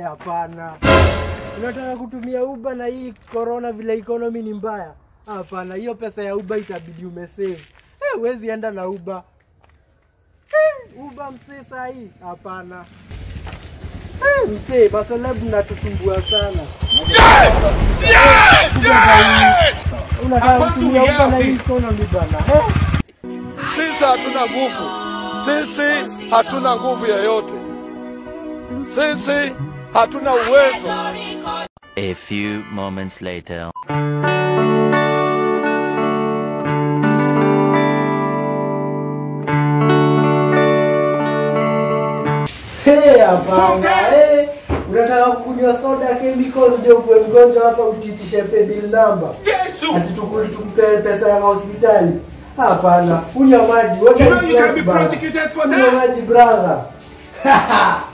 hapana. Unataka kutumia Uber na hii corona vile economy ni mbaya? Hapana, hiyo pesa ya Uber itabidi umesave. Eh, huwezi enda na Uber. Eh, Uber msee saa hii? Hapana. Eh, msee, maselebu mnatusumbua sana. Unataka kutumia Uber na hii economy bana. Eh? Sisi hatuna nguvu, sisi hatuna nguvu yoyote, sisi hatuna uwezo. A few moments later. Hey, hapana. Hey, unataka kunywa soda chemicals ndio kuwe mgonjwa hapa utitishe paybill number. Yesu! Ati tukuli tukupe pesa ya hospitali. Hapana, kunywa maji. What You is know you can life, be bana? prosecuted for Kunywa that. maji brother.